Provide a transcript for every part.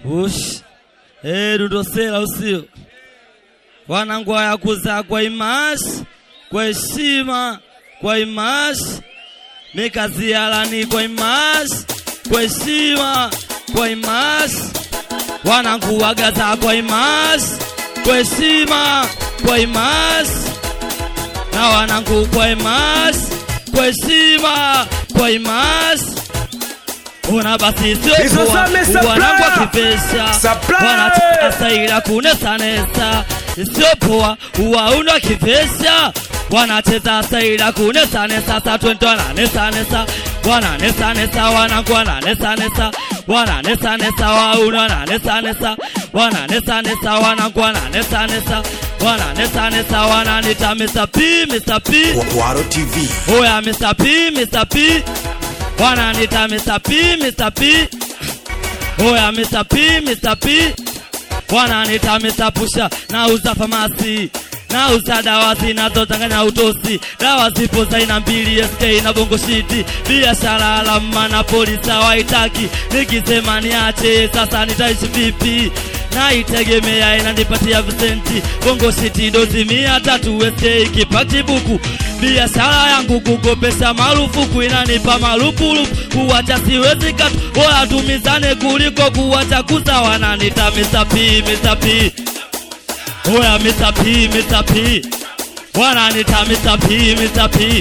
Ush. Eh, dudosela usio. Wanangu ya kuzaa kwa imashi, kwa heshima, kwa imashi. Mikazialani kwa imashi, kwa heshima, kwa imashi. Wanangu wagaza kwa imashi, kwa heshima, kwa imashi. Na wanangu kwa imashi, kwa heshima, kwa imashi. Una basi sio Hizo kuwa zame supply. wanangu wakipesha Supply. wanataka ila kunesanesa isiyopoa uwaunda wakipesha wanacheza saila kunesanesa sa twente wananesanesa wananesanesa wanangu wananesanesa wananesanesa wauna wananesanesa wananesanesa wanangu wananesanesa wananesanesa wananita Mr. P, Mr. P. Kwaro TV. Oya Mr. P, Mr. P. Wananita Mr. P, Mr. P. Oya Mr. P, Mr. P. Wananita Mr. Pusha. Nauza famasi. Nauza dawa zinazochanganya utosi. Dawa zipo za aina mbili SK na bongo shiti. Biashara alama na polisi hawaitaki. Nikisema niache sasa nitaishi vipi? naitegemea inanipatia visenti bongo shiti dozi mia tatu SK kipati buku biashara yangu kukopesha marufuku inanipa marupurupu kuwacha siwezi katu bora tumizane kuliko kuwacha kuza wananita Mr. P, Mr. P. Oya Mr. P, Mr. P. Wananita Mr. P, Mr. P.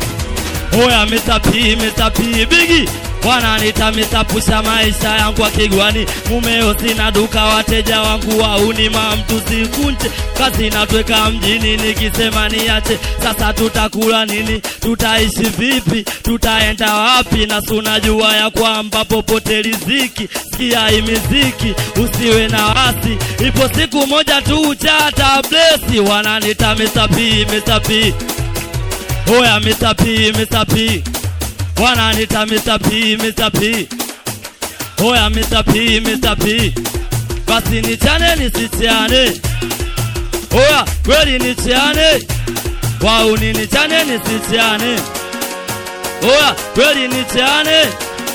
Oya Mr. P, Mr. P. Bigi wananita Mr. Pusha maisha yangu ya kigwani mumeo sina duka wateja wangu wauni mamtu sikunje kazi natweka mjini nikisema niache sasa tutakula nini tutaishi vipi tutaenda wapi na sunajua ya kwamba popote riziki sikia hii miziki usiwe na wasi ipo siku moja tu uchata blesi wananita Mr. P, Mr. P. Oya Mr. P, Mr. P. Wananita Mr. P, Mr. P. Oya Mr. P, Mr. P. Basi nichane nisichane. Oya kweli nichane. Wauni nichane nisichane. Oya kweli nichane.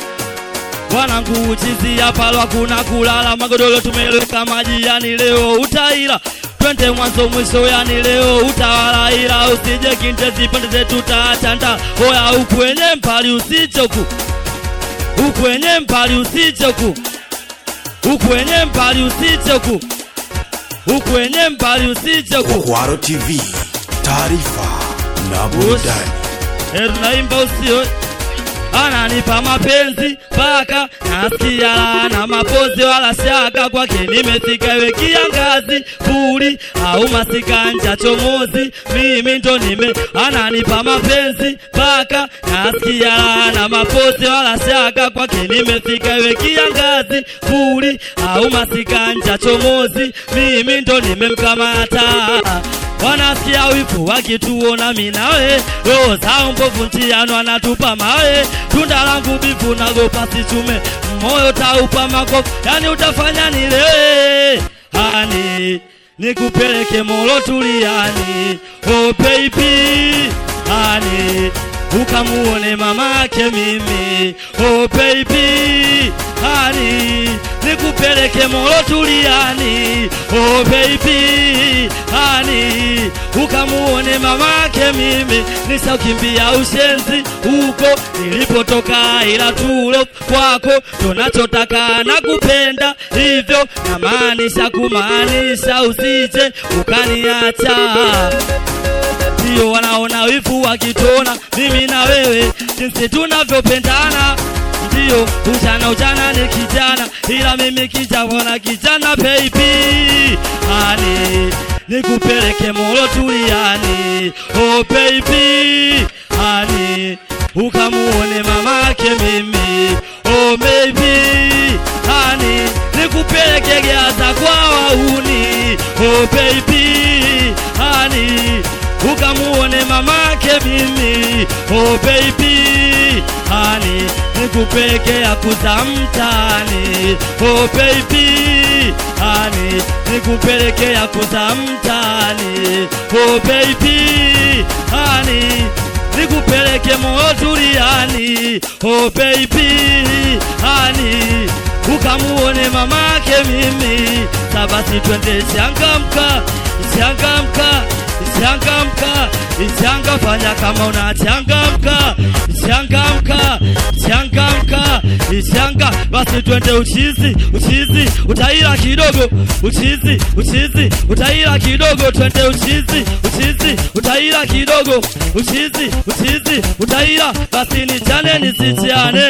Wanangu uchizi hapa lwa kuna kulala magodoro tumeleka maji yani leo utaila twende mwanzo mwisho yani leo utawala ila usije kintezi pande zetu taachanda oya ukwenye mpali usichoku ukwenye mpali usichoku ukwenye mpali usichoku ukwenye mpali usichoku Kwaro TV. Taarifa na burudani. Eh, tunaimba usio ananipa mapenzi mpaka nasikia na mapozi wala shaka kwake nimefika iwe kiangazi puli au masikanja chomozi mimi ndo nime ananipa mapenzi mpaka nasikia na mapozi wala shaka kwake nimefika iwe kiangazi puli au masikanja chomozi mimi ndo nimemkamata wanasikia wivu wakituona minawe roho zao mbovu njiano anatupa mawe tunda langu bivu nagopa sichume moyo taupa makofu yani utafanya nilewe hani nikupeleke molo tuliani oh baby hani ukamuone mamake mimi oh baby hani nikupeleke molo tuliani oh baby hani ukamuone mamake mimi nisaukimbia ushenzi huko nilipotoka ila tulo kwako tunachotaka na kupenda hivyo namaanisha kumaanisha usije ukaniacha ndio wanaona wivu wakitona mimi na wewe jinsi tunavyopendana ndio ujana ujana ni kijana ila mimi kijana kijana baby ani nikupeleke molo tuliani oh baby ani ukamuone mamake mimi oh baby ani nikupeleke Gaza kwa wauni oh baby ani ukamuone mamake mimi oh baby hani nikupeleke ya kuzamtani oh baby hani nikupeleke ya kuzamtani oh baby hani nikupeleke motuliani oh baby hani ukamuone mamake mimi sabasi twende changamka changamka changamka changa fanya kama unachangamka changamka changamka changa basi twende uchizi uchizi utaila kidogo uchizi uchizi utaila kidogo twende uchizi uchizi utaila kidogo uchizi uchizi utaila basi nichane nisichane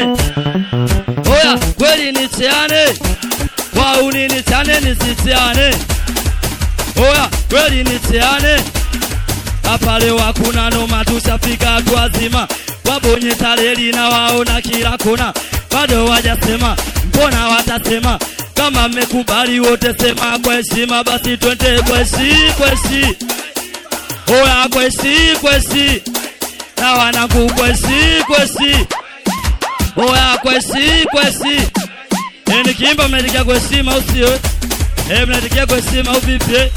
oya kweli nichane wauni nichane nisichane oya kweli nichane hapa leo hakuna noma, tushafika watu wazima, wabonyeza reli na waona kila kona, bado wajasema, mbona watasema kama mmekubali wote, sema kwa heshima, basi twende kweshi kweshi, oya kweshi kweshi, na wanangu kweshi kweshi, oya kweshi kweshi. E, nikiimba mnatikia kwa heshima au sio? E, mnatikia kwa heshima au vipi? eh?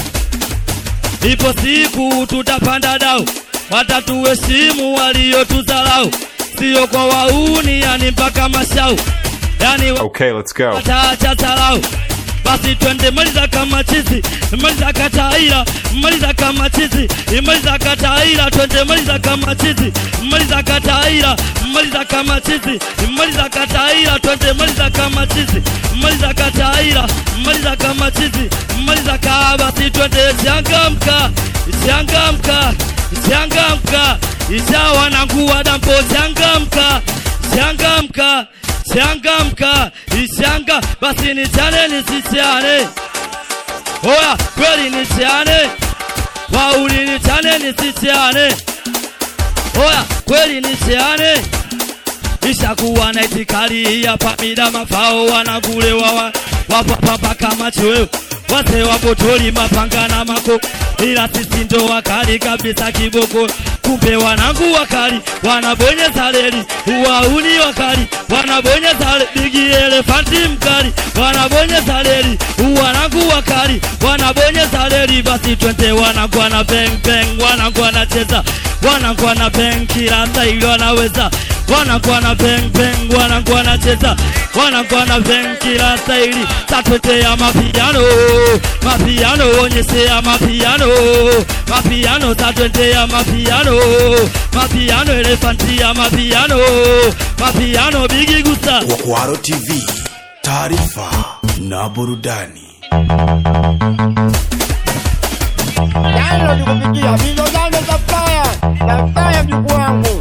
Ipo siku tutapanda dau, watatuheshimu waliotuzalau, sio kwa wauni, yani mpaka mashau, yani Okay, let's go. wataacha zalau. Basi twende maliza kama chizi, maliza kataira, maliza kama chizi, maliza kataira, twende maliza kama chizi, maliza kataira, maliza kama chizi, maliza kataira, twende maliza kama chizi, maliza kataira, maliza kama chizi, maliza kaa, basi twende changamka, changamka, changamka, ishawa na nguwa dampo, changamka, changamka, changamka, ishanga, basi nichane nisichane, oya kweli nichane, wauli nichane nisichane, oya kweli nichane ishakuwa na itikali hapa mida mafao wanagulewa wa, wapapapa kama chweo wase wapotoli mapanga na mako ila sisi ndo wakali kabisa kiboko kumbe wanangu wakali wanabonyeza reli uwauni wakali wanabonyeza re- bigi elefanti mkali wanabonyeza reli wanangu wakali wanabonyeza reli basi twende wanangu wana beng beng wanangu wanacheza wanangu wana beng kila staili wanaweza wanakuwa na beng beng, wanakuwa wanacheza, wanakuwa na beng kila staili. Tatwetea mapiano, mapiano, onyesea mapiano, mapiano, tatwetea mapiano, mapiano, elefantia mapiano, mapiano, bigi gusa Kwaro TV, taarifa na burudani. Yaani nikupigia video zangu za faya za faya mjukuu wangu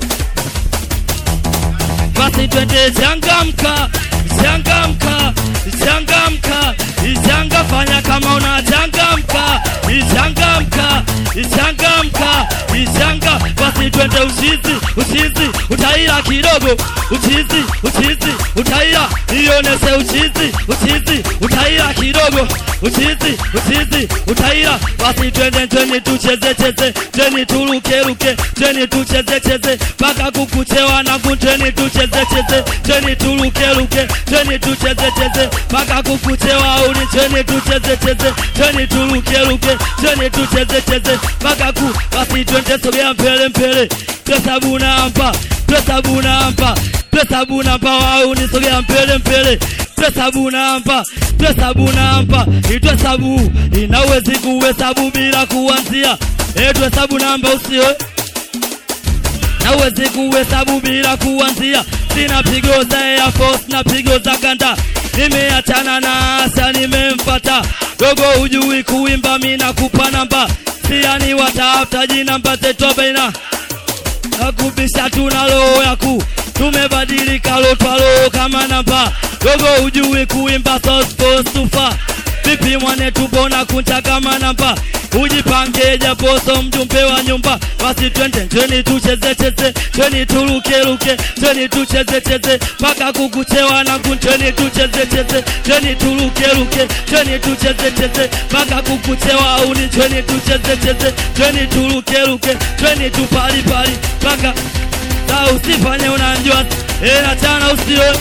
basi twende changamka, changamka, changamka, ichanga fanya kama unachangamka, ichangamka, ichangamka, ichanga basi twende uchizi, uchizi, utaila kidogo, uchizi, uchizi, utaila, ionese uchizi, uchizi, utaila kidogo, uchizi, uchizi, utaila, basi twende twende tucheze cheze, twende turuke ruke, twende tucheze cheze, mpaka kukuchewa na kutweni tucheze cheze, twende turuke ruke, twende tucheze cheze, mpaka kukuchewa au ni twende tucheze cheze, twende turuke ruke, twende tucheze cheze, mpaka ku basi twende sogea mbele mbele, tuhesabu namba, tuhesabu namba, tuhesabu namba, au ni sogea mbele mbele tuhesabu namba, tuhesabu namba, ituhesabu inawezi kuhesabu bila kuanzia. Eh, tuhesabu namba usio nawezi kuhesabu bila kuanzia. Sina pigo za Air Force na pigo za kanda, nimeachana na Asa, nimemfata dogo. Hujui kuimba, mina kupa namba, siani watafuta jina mpate tobaina nakubisha tuna roho yaku tumebadilika lotwalo kama namba dogo hujui kuimba so supposed to fa vipi mwane tubona kuncha kama namba ujipange japoso mjumbe wa nyumba basi twende twende tucheze cheze twende turuke ruke twende tucheze cheze mpaka kukuchewa na twende tucheze cheze twende turuke ruke twende tucheze cheze mpaka kukuchewa uni twende tucheze cheze twende turuke ruke twende tupali pali mpaka sa usifanye unanjua eh achana usio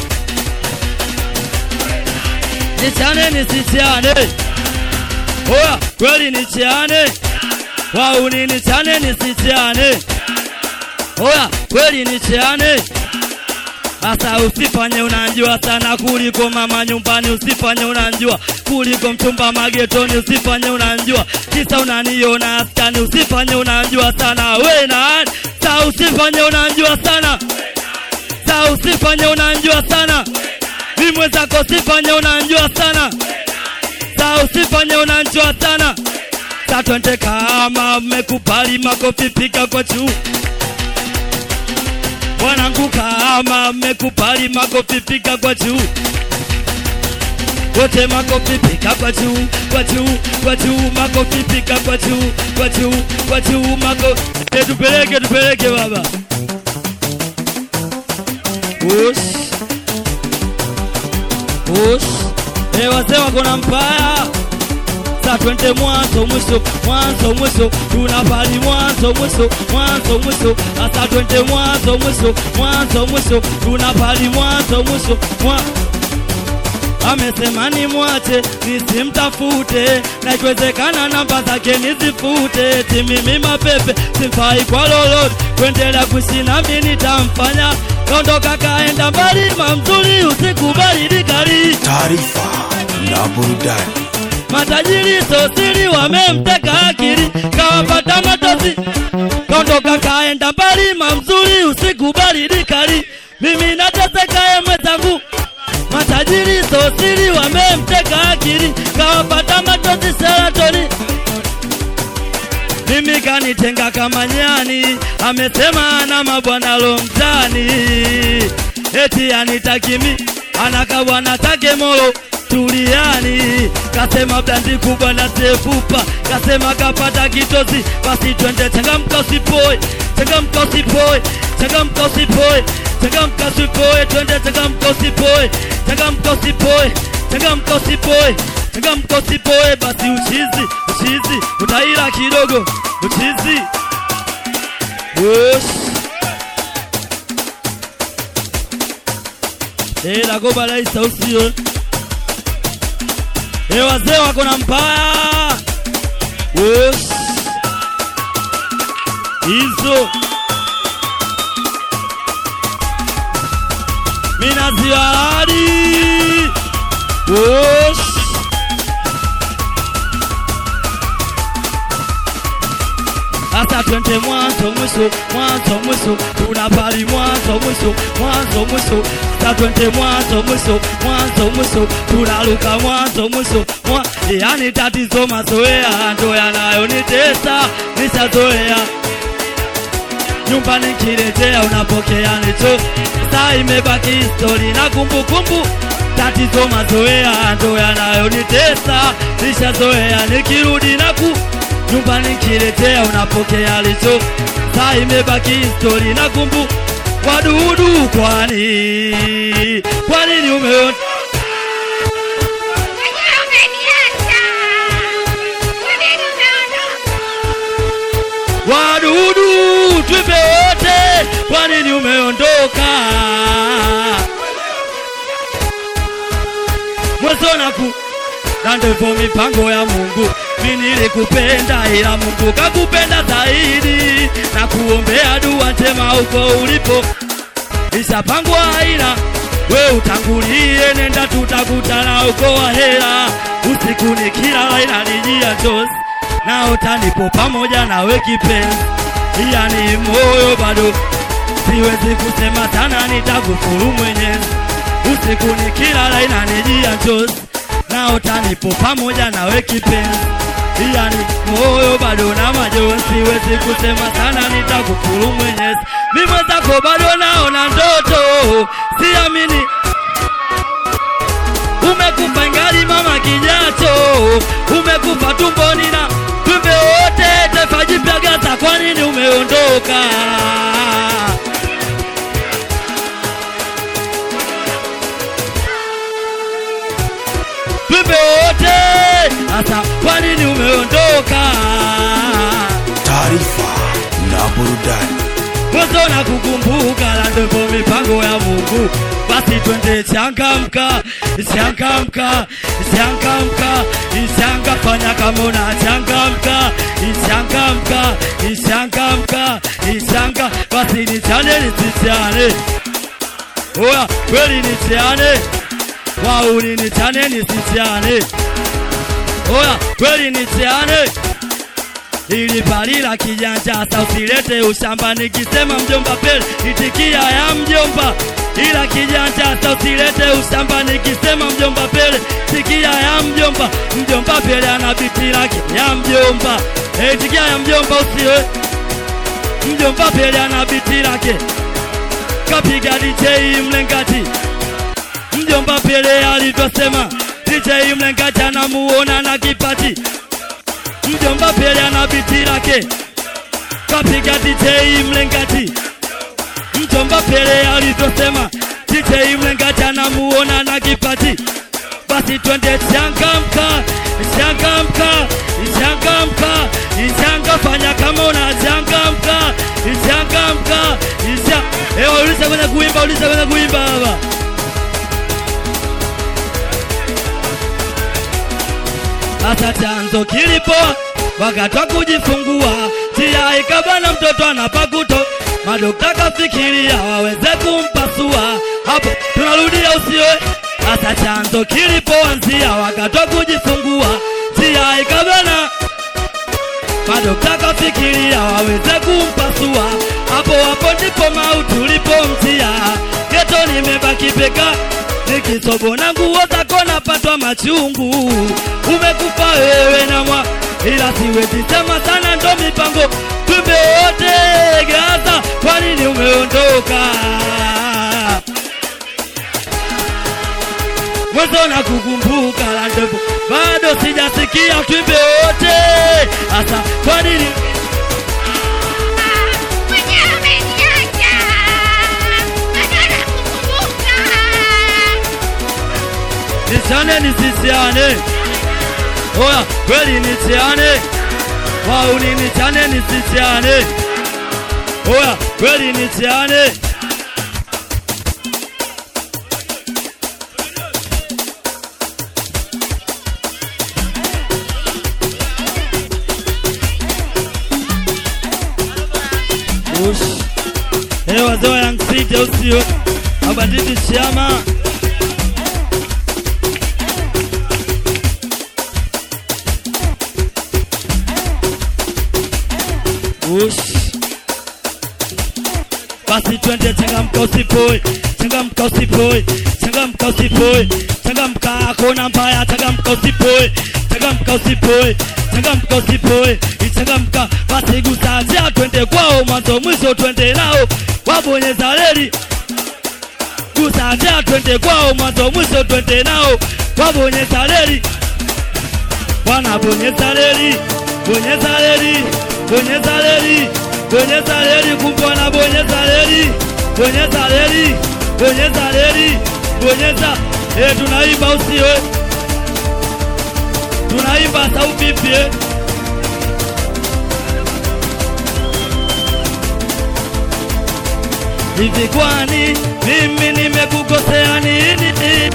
nichane nisichane oya kweli nichane wauni nichane nisichane oya kweli nichane Asa usifanye unanjua sana kuliko mama nyumbani, usifanye unanjua kuliko mchumba magetoni, usifanye unanjua kisa unaniona askani, usifanye unanjua sana we nani, sa usifanye unanjua sana, sa usifanye unanjua sana, mimi mwenzako usifanye unanjua sana, sa usifanye unanjua sana, sa twende kama mmekubali makofi piga kwa juu wanangu kama mmekubali makofi piga kwa juu wote makofi piga kwa juu kwa juu kwa juu makofi piga kwa juu kwa juu kwa juu mako e tupeleke tupeleke baba ush ush e wazee wako na mpaya sa twende mwanzo mwisho mwanzo mwisho tunapali mwanzo mwisho mwanzo mwisho asa twende mwanzo mwisho mwanzo mwisho tunapali mwanzo mwisho mwa amesema ni mwache nisimtafute na ikiwezekana namba zake nizifute timimi mapepe simfai kwa lolote kuendelea kuishi nami nitamfanya ondoka kaenda mbali mamzuri usikubali dikali taarifa na burudani matajiri sosiri wamemteka akili kawapata matosi kaondoka kaenda mbali mamzuri usikubali dikali mimi nateseka ye mwenzangu matajiri sosiri wamemteka akili kawapata matosi seratoni mimi kanitenga kama nyani amesema ana mabwana lomtani eti anitakimi anakabwana take molo tuliani kasema blandi kubwa na sefupa kasema kapata kitosi basi twende changamka usipoe changamka usipoe changamka usipoe changamka usipoe twende changamka usipoe changamka usipoe changamka usipoe changamka usipoe basi uchizi uchizi utaila kidogo uchizi Ush. Eh, nagoba laisa usio Eh, wazee wako na mbaya Ush. hizo minaziwaradi Ush. Sasa twende mwanzo mwisho, mwanzo mwisho, tunapali mwanzo mwisho, mwanzo mwisho. Sasa twende mwanzo mwisho, mwanzo mwisho, tunaruka mwanzo mwisho. Mwa, yani tatizo mazoea ndo yanayonitesa, nishazoea nyumbani nikirejea unapokea nicho, saa imebaki histori na kumbukumbu. Tatizo mazoea ndo yanayonitesa, nishazoea nikirudi na ku nyumbani nikiletea unapokea licho, saa imebaki histori na kumbu wadudu. Kwani kwa nini umeona wadudu tuipe wote, kwa nini umeondoka? mwezonaku na ndivyo mipango ya Mungu. Mimi nilikupenda ila Mungu kakupenda zaidi, na kuombea dua njema huko ulipo, ishapangwa aina we utangulie, nenda tutakutana huko Wahera. Usiku nikilala inanijia chozi, naota nipo pamoja nawe kipenzi, yani moyo bado siwezi kusema sana, nitakufuru Mwenyezi. Usiku nikilala inanijia chozi, naota nipo pamoja nawe kipenzi, yani moyo bado na majonzi. Siwezi kusema sana, nitakufuru Mwenyezi. Mimi mwenzako bado naona ndoto, siamini umekufa ingali mama kijacho, umekufa tumboni na tumbe wote taifa jipya Gaza, kwa nini umeondoka? Tumbe wote sasa, kwa nini umeondoka? taarifa na burudani mwanzo na kukumbuka, na ndipo mipango ya Mungu. Basi twende changamka, changamka, changamka, changa, fanya kama una changamka, changamka, changamka, changa, basi ni chane nisichane oya kweli nicheane wauni nichane nisicheane oya kweli nicheane ili palila kijanja sa usilete ushamba nikisema mjomba pele itikia ya mjomba ila kijanja sa usilete ushamba nikisema mjomba pele tikia ya mjomba mjomba pele ana biti lake ya mjomba Eh, itikia ya mjomba usiwe mjomba pele ana biti lake kapiga DJ mlengati mjomba pele alivyosema DJ mlengati anamuona na kipati mjomba pele ana biti lake kapiga DJ mlengati mjomba pele alivyosema DJ mlengati anamuona na kipati basi twende changamka changamka changamka changa fanya kama unachangamka changamka cha ewa uliza kwenye kuimba uliza kwenye kuimba baba hata chanzo kilipo wakati wa kujifungua tia ikabana mtoto anapakuto madokta kafikiria waweze kumpasua hapo tunarudia usiwe hata chanzo kilipoanzia wakati wa kujifungua tia ikabana madokta kafikiria waweze kumpasua hapo hapo ndipo mauti ulipomtia geto nimebaki peka nikisobona nguo zako napatwa machungu umekufa wewe na mwa ila siwezi sema sana ndo mipango tumbe wote gaza kwa nini umeondoka mwanzo na kukumbuka la ndevu bado sijasikia twimbe wote hasa kwa nini Mwenyewe umeniacha. Nataka kukumbuka. nisiane nisisiane oya kweli nisiane wauni nichane nisisiane oya kweli nisiane Ush. Eh, wazee wa Young City au sio? Mabanditi chama Ush. Basi twende changamka usipoi, changamka usipoi, changamka usipoi, changamka hakuna mbaya, changamka usipoi, changamka usipoi, changamka usipoi, changamka basi gusa njia twende kwao, mwanzo mwisho twende nao, wabonyeza reli gusa njia twende kwao, mwanzo mwisho twende nao, wabonyeza reli wanabonyeza reli, bonyeza reli, bonyeza reli, bonyeza reli, kumbe wanabonyeza reli, bonyeza reli, bonyeza reli, bonyeza. Eh, tunaimba usiwe, tunaimba sauti vipi? eh? Hivi kwani mimi nimekukosea nini?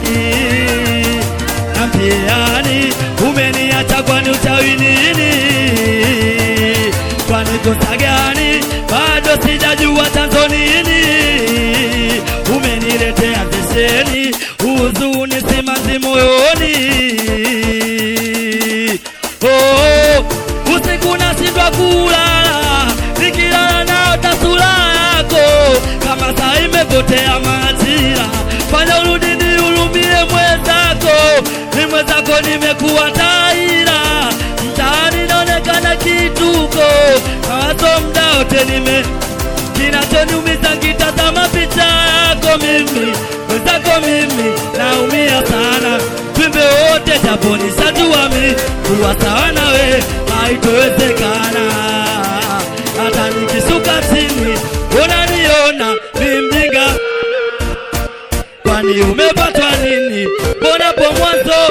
Nambiani umeniacha kwani uchawi nini? Kwani kosa gani? Bado sijajua chanzo nini? Umeniletea zesheni, huzuni simanzi moyoni. Oh, usiku nashindwa kulala, nikilala naota sura yako kama saa imepotea majira. Fanya urudi nihurumie mwenzako, ni mwenzako nimekuwa taira, mtaani naonekana kituko, mawazo mda wote nime kinachoniumiza nkitazama picha yako mimi mwenzako mimi naumia sana twimbe wote japo nishajua mi kuwa sawa nawe haitowezekana hata nikishuka chini unaniona mi mjinga kwani umepatwa nini mbonapo mwanzo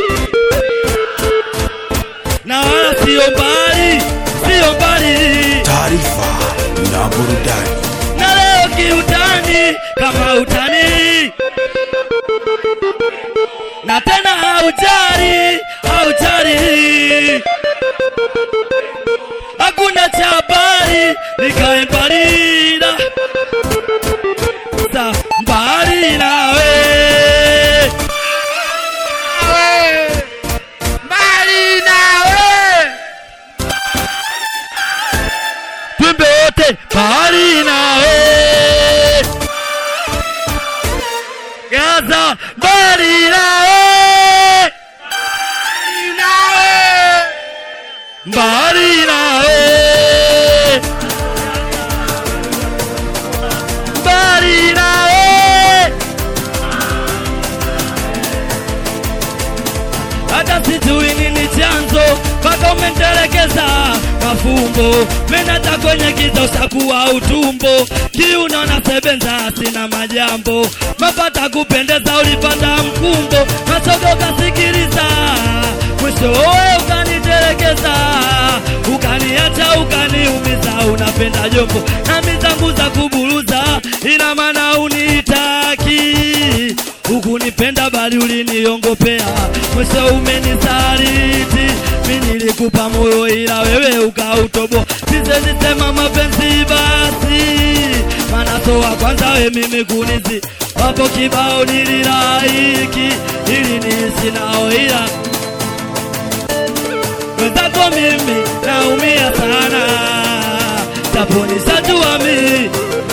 na wala sio mbali sio mbali taarifa na burudani na leo kiutani kama utani na tena haujari haujari hakuna cha habari nikae mbali na sa mbali na hata sijui nini chanzo mpaka umentelekeza mafumbo menata kwenye giza ushakuwa utumbo kiuno na sebenza sina majambo mapata kupendeza ulipata mkumbo masogo kasikiliza mwisho wewe ukanitelekeza ukaniacha ukaniumiza unapenda jombo na mizangu za kuburuza ina maana unitaki hukunipenda bali uliniongopea mwisho umenisaliti mi nilikupa moyo ila wewe ukautoboa sizenisema mapenzi basi maana so wa kwanza we mimi kunizi wapo kibao nililaiki ili niishi nao ila wenzako mimi naumia sana japo nishajua mi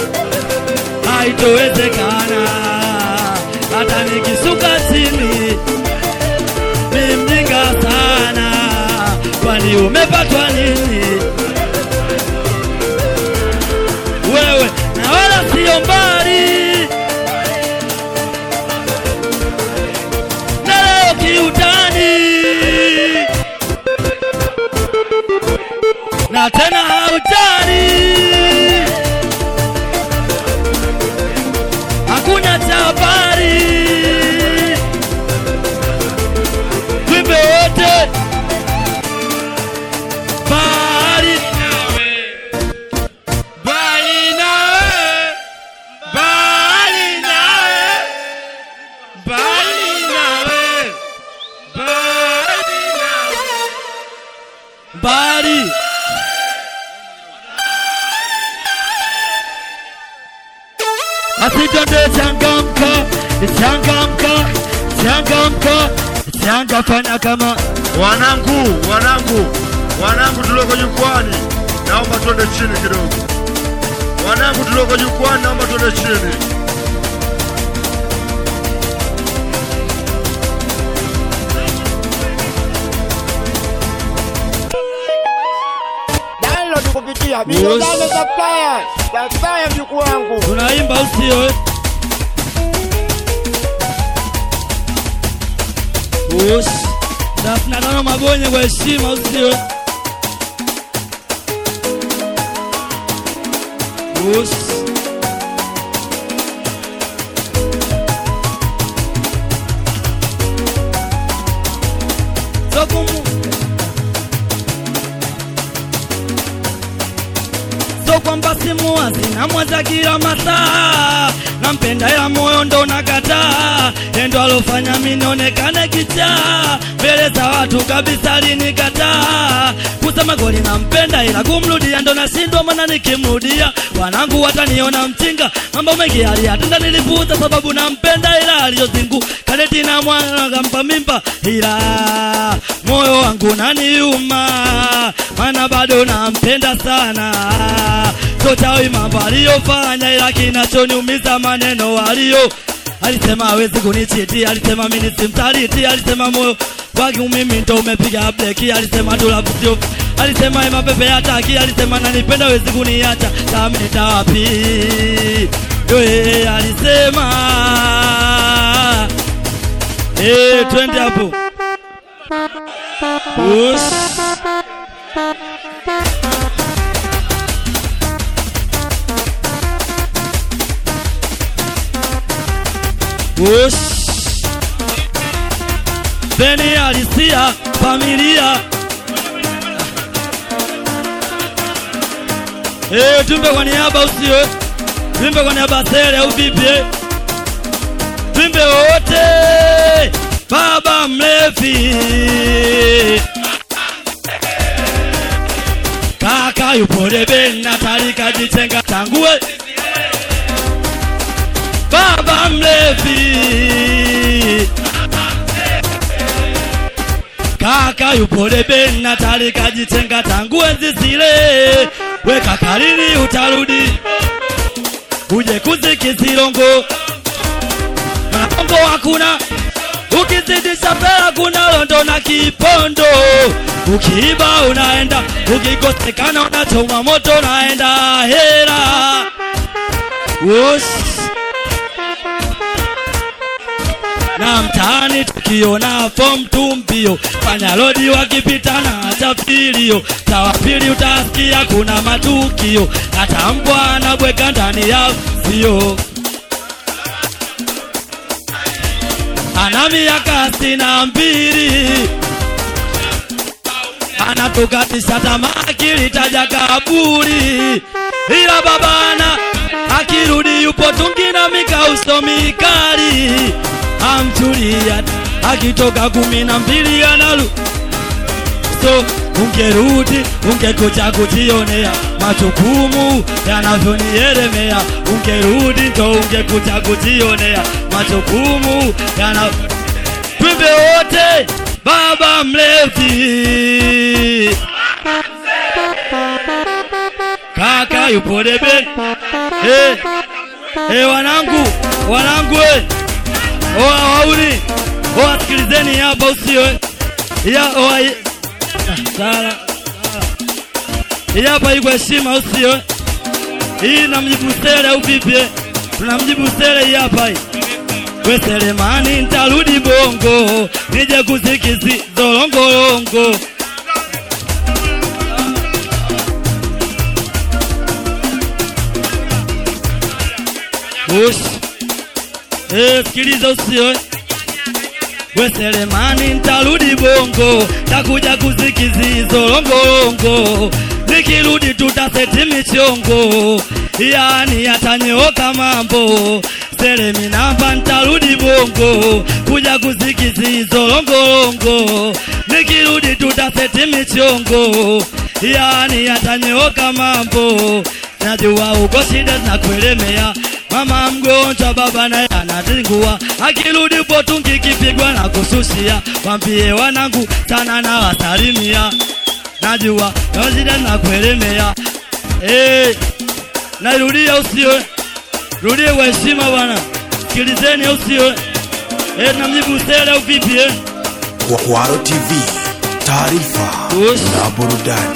haitowezekana hata nikisuka chini mi mjinga sana kwani umepatwa nini wewe na wala sio mbali na leo kiutani na tena haujali hakuna cha habari wimbe wote bali bali nawe bali nawe bali nawe bali nawe bali asitende changamka changamka changamka changa fanya kama Wanangu, wanangu, wanangu tulioko jukwani, naomba tuende chini kidogo. Wanangu tulioko jukwani, naomba tuende chini. Download kupitia Bilozano Supplier. Supplier mjukuu wangu. tunaimba usio eh? Ush. Thelathini na tano magonye kwa heshima usio eh? Ush. Sokumu. so kwamba simuwazi namwaza kila masaa nampenda ila moyo ndo nakataa endo alofanya minionekane kichaa mbele za watu kabisa linikataa kusema kweli nampenda ila kumrudia ndo nashindwa mana nikimrudia wanangu wataniona mchinga mambo mengi aliyatenda nilipuuza sababu nampenda ila aliyozingu kadeti na mwana kampa mimba ila moyo wangu naniuma mana bado nampenda sana sotawi mambo aliyofanya ila kinachoniumiza maneno aliyo alisema hawezi kunichiti alisema mimi simtariti alisema moyo wangu mimi ndo umepiga breki alisema tulapusio alisema ema pepe hataki alisema nanipenda hawezi kuniacha tameta wapi yoye alisema Eh, twende hapo Ush. Ush. Beni alisia familia Eh, tumbe kwa niaba usio tumbe kwa niaba sele au vipi eh? Tumbe wote baba mlevi kaka yupo debeni na tarika jitenga tangue baba mlevi kaka yupo debeni na tarika jitenga tangu enzi zile weka kalini utarudi uje kuzikizilongo maongo hakuna ukizidisha pela kuna londo na kipondo ukiiba unaenda ukikosekana unachoma moto naenda hera Ush. na mtaani tukiona fom tumpio fanya lodi wakipita na chapilio sawa pili utasikia kuna matukio hata mbwa anabweka ndani ya sio ana miaka sitini na mbili anatukatisha tamaa kilitaja kaburi, ila babana akirudi yupo tungi na mikauso mikali, amchulia akitoka kumi na mbili analu so ungerudi ungekuja kujionea majukumu yanavyonielemea, ungerudi ndo ungekuja kujionea majukumu yana twimbe wote baba mlezi kaka yupo debe eh eh wanangu wanangu eh oa wauni oa sikilizeni hapa usio eh. ya oa ye- Ah, sala sala. hii hapa iko heshima usio eh. hii namjibu sele au vipi eh? tunamjibu sele hii hapa hii we Selemani ntarudi bongo nije kusikizi zolongolongo Ush. Eh, sikiliza usio eh. we Selemani ntarudi bongo takuja kusikizi zolongolongo nikirudi tutaseti michongo yani yatanyoka mambo Selemi namba ntarudi bongo kuja kusikizi zolongolongo nikirudi tutaseti michongo yani yatanyoka mambo najua uko shida zinakuelemea mama mgonjwa baba naye anatingua akirudi potungi kipigwa na kususia wambie wanangu sana na wasalimia najua na shida zinakuelemea hey, nairudia usiwe rudie kwa heshima bwana sikilizeni usiwe hey, namjibu sele au vipi eh? Kwaro TV, taarifa Ush. na burudani.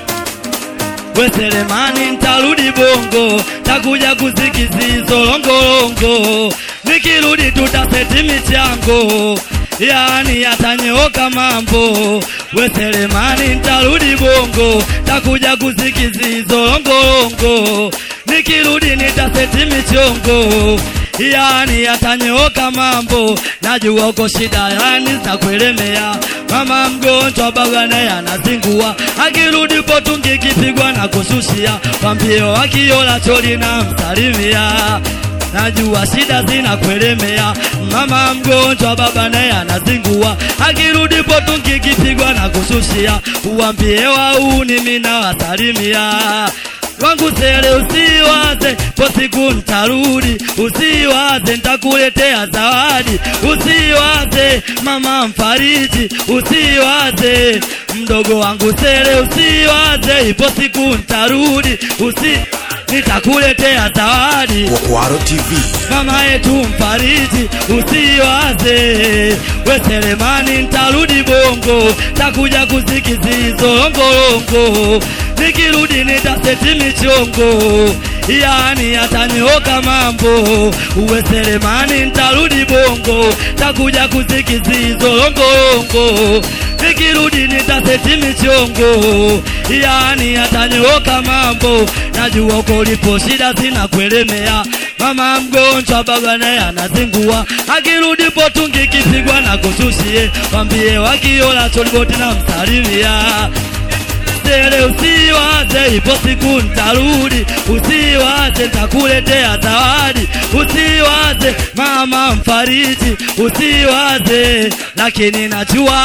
we Selemani ntarudi bongo takuja kusikizi zolongolongo nikirudi tutaseti michango yani yatanyoka mambo we Selemani ntarudi bongo takuja kusikizi zolongolongo nikirudi nitaseti michongo yani yatanyoka mambo najua uko shida yani zitakuelemea mama mgonjwa baba naye anazingua akirudi potungi kipigwa na kusushia wambio akiola choli na msalimia najua shida zinakuelemea mama mgonjwa baba naye anazingua akirudi potungi kipigwa na kusushia uwambie wauni mina wasalimia wangu sele usiwaze po siku ntarudi usiwaze ntakuletea zawadi usiwaze mama mfariji usiwaze mdogo wangu sele usiwaze ipo siku ntarudi usi nitakuletea zawadi Kwaro TV, mama yetu mfariji usiwaze we Selemani ntarudi bongo takuja kusikizi zolongolongo nikirudi nitaseti michongo yani yatanyoka mambo uwe Selemani ntarudi bongo takuja kusikizi zolongolongo nikirudi nitaseti michongo yani yatanyoka mambo najua uko ulipo shida zinakuelemea mama mgonjwa baba naye anazingua akirudi potungi kipigwa na kusushie wambie wakiola choliboti na msalimia Sele usiwaze ipo siku ntarudi, usiwaze ntakuletea zawadi, usiwaze mama mfariji, usiwaze lakini najua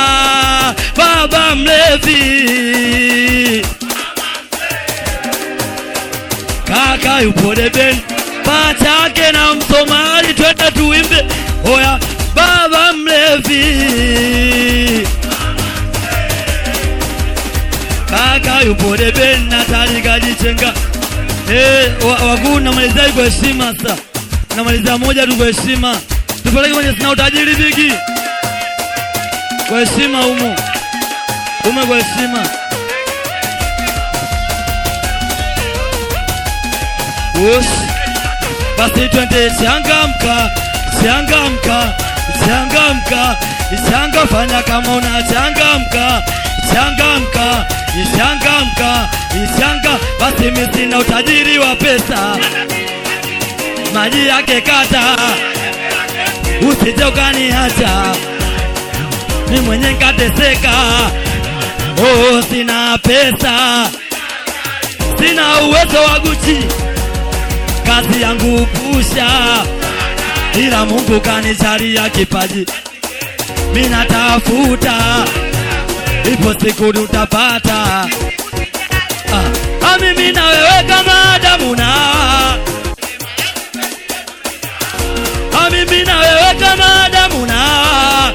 baba mlevi kaka yupo debeni pachake na msomali, twende tuimbe oya baba mlevi kaka yupo debeni na tarika jichenga eh, wa- wakuu namalizia hii kwa heshima sasa, namalizia moja tu kwa heshima, tupeleke kwenye sina utajiri bigi kwa heshima humo ume kwa heshima Ush. Basi twende changamka, changamka, changamka changa fanya kama unachangamka changamka changamka changa basi mimi sina utajiri wa pesa maji yake kata usije ukaniacha mi mwenye nkateseka oh, sina pesa sina uwezo wa Gucci kazi yangu pusha ila Mungu kanijalia kipaji mimi natafuta ipo siku utapata ah, ah, mimi na wewe kama Adamu na Hawa. Ah, mimi na wewe kama Adamu na Hawa.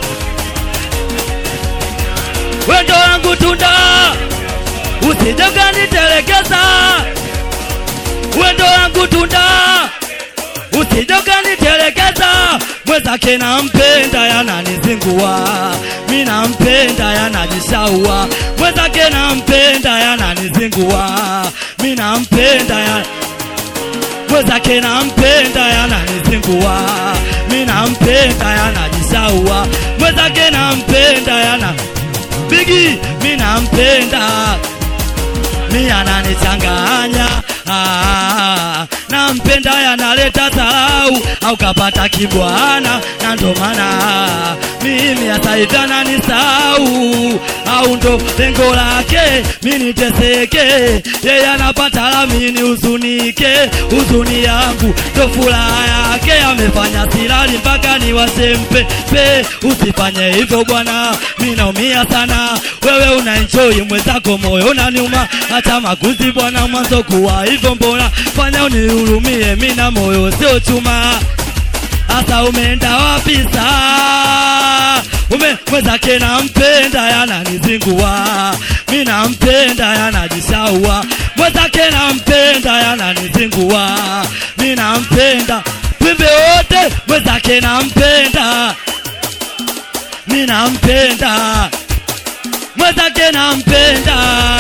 wendo wangu tunda usije ukanitelekeza wendo wangu tunda usije ukanitelekeza mwenzake nampenda yananizingua mi nampenda yanajishaua mwenzake nampenda yananizingua mi nampenda ya mwenzake nampenda yananizingua mi nampenda yanajishaua mwenzake nampenda yana bigi mi nampenda mi ananichanganya ah, nampenda yanaleta dharau au kapata kibwana na ndo maana mimi hata hivi ananisahau au ndo lengo lake mi niteseke yeye anapata lami ni huzunike huzuni yangu ndo furaha yake amefanya silali mpaka niwasempe pe usifanye hivyo bwana mi naumia sana wewe una enjoy mwenzako moyo unaniuma hata makuzi bwana mwanzo kuwa hivyo mbona fanya unihurumie mi na moyo sio chuma hasa umeenda wapi saa ume mwenzake nampenda yananizingua mi nampenda yanajishaua mwenzake nampenda yananizingua mi nampenda twimbe wote mwenzake nampenda mi nampenda mwenzake nampenda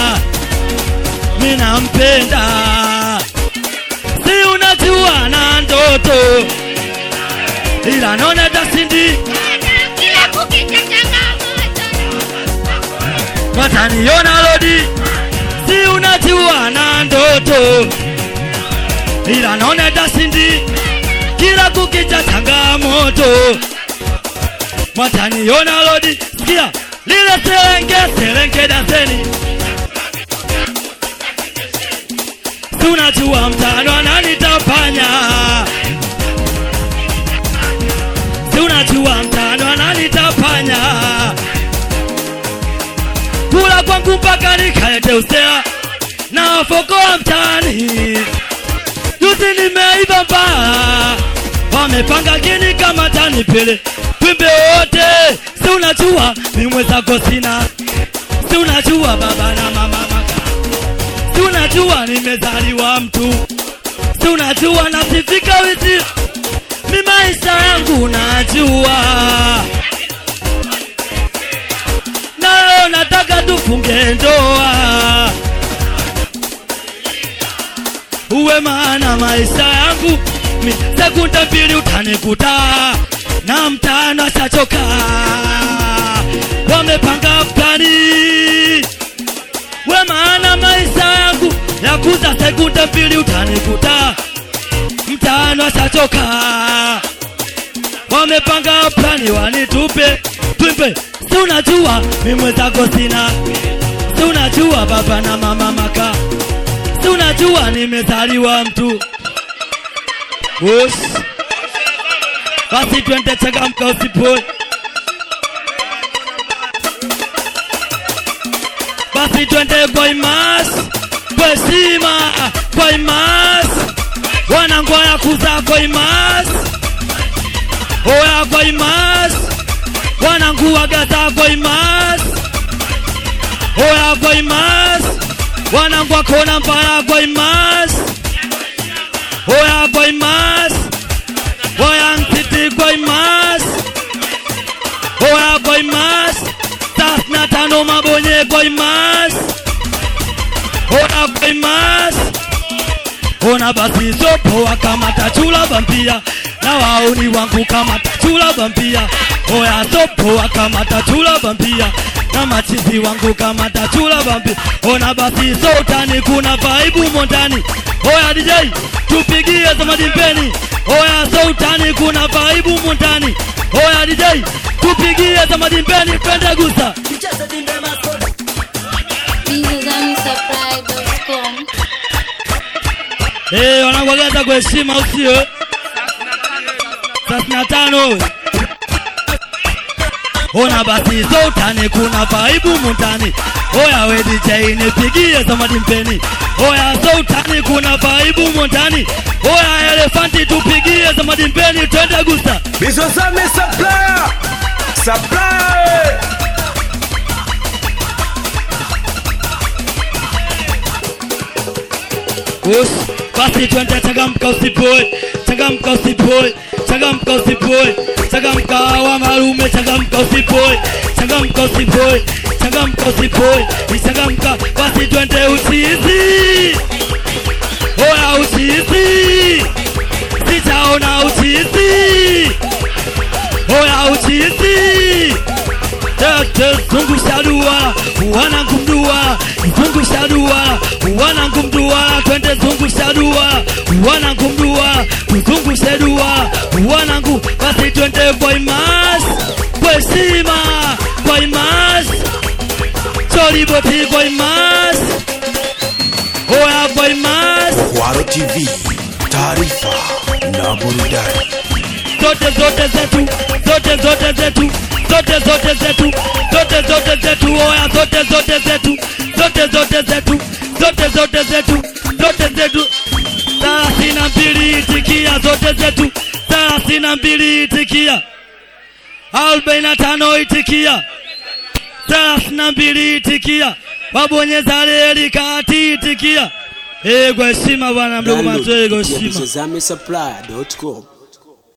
mi nampenda si unajua na ndoto ila naona tasindi Kila kukicha changamoto. wataniona lodi si unajua na ndoto ila naona tasindi kila kukicha changamoto wataniona lodi sikia lile serenge serenge daseni si unajua mtano ananitafanya si unajua mtano ananitafanya kula kwangu mpaka nikaete usea na wafokoa mtaani juzi nimeiva mbaa wamepanga kini kama tanipele twimbe wote si unajua mi mwenzako sina si unajua baba na mama maka si unajua nimezaliwa mtu si unajua nasifika wisi mi maisha yangu najua nayo nataka tufunge ndoa uwe maana maisha yangu mi sekunde mbili utanikuta na mtano ashachoka wamepanga plani we maana maisha yangu ya kuza sekunde mbili utanikuta mtano ashachoka wamepanga plani wanitupe twimpe si unajua mi mwenzako sina si unajua baba na mama maka si unajua nimezaliwa mtu Ush. basi twende changamka usipoi basi twende kwa imas kwa heshima kwa imas wanangwaya kuza kwa imas oya kwa imas wananguwagaza kwa imas oya kwa imas wanangwa kona mbaya kwa imas oya kwa imas oya nsiti kwa imas oya kwa imas tas na tano mabonye kwa imas oya kwa imas ona basi sopo wakamata chula vampia na wauni wangu kama tachula bambia oya sopoa kama tachula bambia na machizi wangu kama tachula bambia ona basi sotani kuna vaibu mondani oya DJ tupigie zamadimpeni oya sotani kuna vaibu mondani oya DJ tupigie zamadimpeni twende gusa bizozamisupply.com Eh, wanakuagaza kwa heshima usio thelathini na tano ona basi sotani kuna vaibu mundani oya we DJ nipigie zamadi mpeni oya sotani kuna vaibu mundani oya elefanti tupigie zamadi mpeni twende gusa Bizozame supplier. Supplier. Ush, basi twende changamka usipoe, changamka usipoe, changamka usipoe, changamka wa marume, changamka usipoe, changamka usipoe, changamka usipoe, changamka basi twende uchizi, oya uchizi, sijaona uchizi, oya uchizi Tete zungusha duara, wanangu mduara, zungusha duara, wanangu mduara, twende zungusha duara, wanangu mduara, tuzungushe duara, wanangu basi twende kwa imasi, kwa heshima, kwa imasi, choliboti kwa imasi, oya kwa imasi, Kwaro TV, taarifa na burudani. zote zote zetu, zote zote zetu, zote zote zetu, zote zote zetu, oya zote zote zetu, zote zote zetu, zote zote zetu, zote zetu. Thelathini na mbili itikia, zote zetu, thelathini na mbili itikia, arobaini na tano itikia, thelathini na mbili itikia, wabonyeza reli kati itikia. Eh, kwa heshima bwana mdogo Download Matwego, kupitia heshima. bizozame supply.com